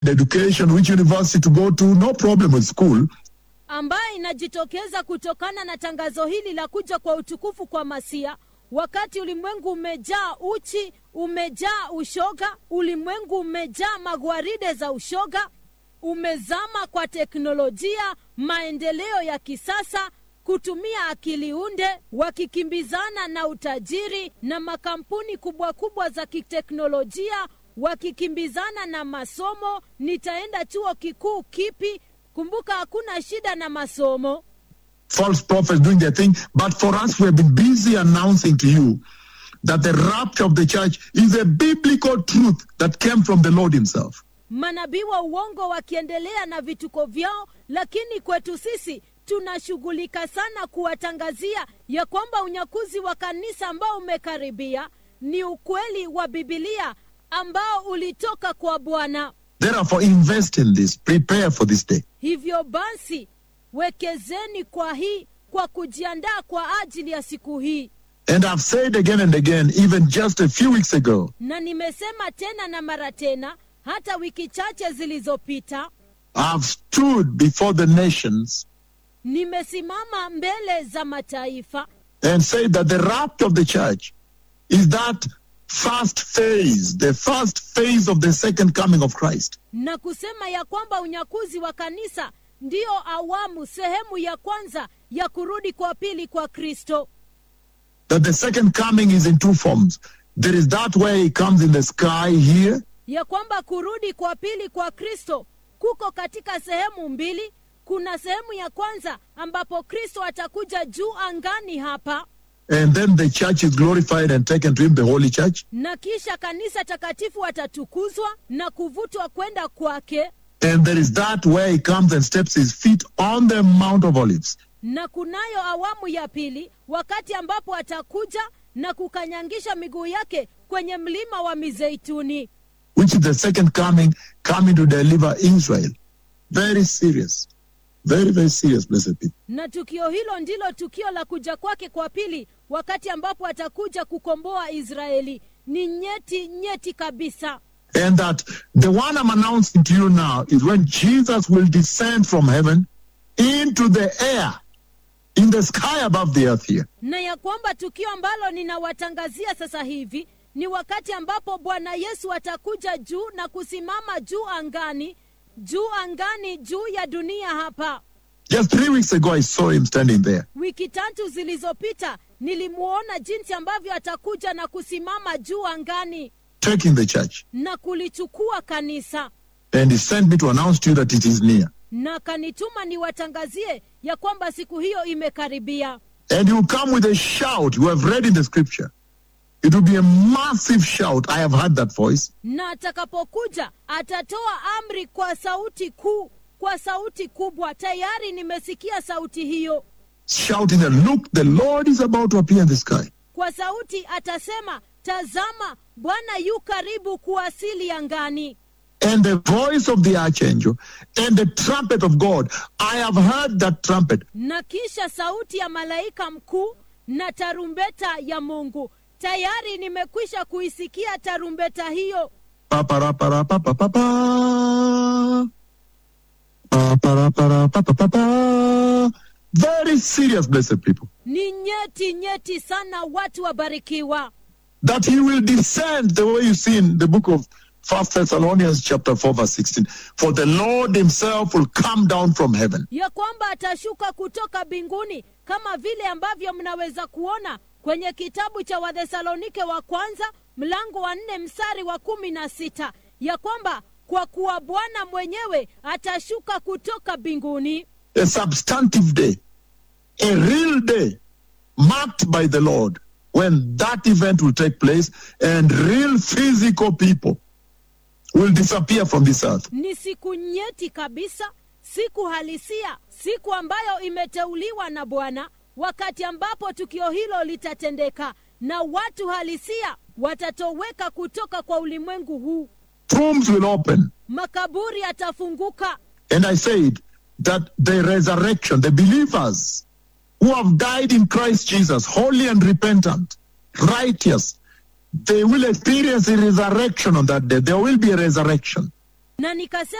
education, which university to go to, no problem with school. ambayo inajitokeza kutokana na tangazo hili la kuja kwa utukufu kwa Masia, wakati ulimwengu umejaa uchi, umejaa ushoga, ulimwengu umejaa magwaride za ushoga, umezama kwa teknolojia, maendeleo ya kisasa, kutumia akili unde, wakikimbizana na utajiri na makampuni kubwa kubwa za kiteknolojia, wakikimbizana na masomo. Nitaenda chuo kikuu kipi? Kumbuka hakuna shida na masomo. False prophets doing their thing. But for us, we have been busy announcing to you that the rapture of the church is a biblical truth that came from the Lord Himself. Manabii wa uongo wakiendelea na vituko vyao, lakini kwetu sisi tunashughulika sana kuwatangazia ya kwamba unyakuzi wa kanisa ambao umekaribia ni ukweli wa Bibilia ambao ulitoka kwa Bwana. Therefore, invest in this, prepare for this day. Hivyo basi, wekezeni kwa hii, kwa kujiandaa kwa ajili ya siku hii. And I've said again and again, even just a few weeks ago, Na nimesema tena na mara tena, hata wiki chache zilizopita, I've stood before the nations nimesimama mbele za mataifa and said that the rapture of the church is that first phase, the first phase of the second coming of Christ. na kusema ya kwamba unyakuzi wa kanisa ndiyo awamu, sehemu ya kwanza ya kurudi kwa pili kwa Kristo, That the second coming is in two forms. There is that where he comes in the sky here, ya kwamba kurudi kwa pili kwa Kristo kuko katika sehemu mbili. Kuna sehemu ya kwanza ambapo Kristo atakuja juu angani hapa, and then the church is glorified and taken to him, the holy church. na kisha kanisa takatifu atatukuzwa na kuvutwa kwenda kwake, And there is that where he comes and steps his feet on the Mount of Olives. na kunayo awamu ya pili, wakati ambapo atakuja na kukanyangisha miguu yake kwenye mlima wa Mizeituni, which is the second coming, coming to deliver Israel. Very serious. Very, very serious, blessed people. na tukio hilo ndilo tukio la kuja kwake kwa pili, wakati ambapo atakuja kukomboa Israeli. Ni nyeti nyeti kabisa, And that the one I'm announcing to you now is when Jesus will descend from heaven into the air, in the sky above the earth here. na ya kwamba tukio ambalo ninawatangazia sasa hivi ni wakati ambapo Bwana Yesu atakuja juu na kusimama juu angani, juu angani, juu ya dunia hapa. Just three weeks ago, I saw him standing there. Wiki tatu zilizopita nilimuona jinsi ambavyo atakuja na kusimama juu angani taking the church. na kulichukua kanisa, And he sent me to announce to you that it is near. na kanituma niwatangazie ya kwamba siku hiyo imekaribia, And he will come with a shout. You have read in the scripture. It will be a massive shout. I have heard that voice. na atakapokuja atatoa amri kwa sauti kuu, kwa sauti kubwa. Tayari nimesikia sauti hiyo. Shouting that, look, the Lord is about to appear in the sky. Kwa sauti atasema, tazama, Bwana yu karibu kuwasili angani. and the voice of the archangel and the trumpet of God. I have heard that trumpet. na kisha sauti ya malaika mkuu na tarumbeta ya Mungu. Tayari nimekwisha kuisikia tarumbeta hiyo. Pa, para, para, pa, pa, pa, pa. Pa, para, para, pa, pa, pa, pa. Very serious, blessed people. Ni nyeti nyeti sana, watu wabarikiwa, That he will descend the way you see in the book of First Thessalonians chapter 4 verse 16. For the Lord himself will come down from heaven. ya kwamba atashuka kutoka mbinguni kama vile ambavyo mnaweza kuona kwenye kitabu cha Wathesalonike wa kwanza mlango wa nne mstari wa kumi na sita ya kwamba kwa kuwa Bwana mwenyewe atashuka kutoka mbinguni a substantive day, a real day marked by the Lord when that event will take place and real physical people will disappear from this earth. ni siku nyeti kabisa, siku halisia, siku ambayo imeteuliwa na Bwana, wakati ambapo tukio hilo litatendeka na watu halisia watatoweka kutoka kwa ulimwengu huu, Tombs will open. makaburi yatafunguka, And I said that the resurrection, the believers who have died in Christ Jesus, holy and repentant, righteous, they will experience a resurrection on that day. There will be a resurrection. na nikasema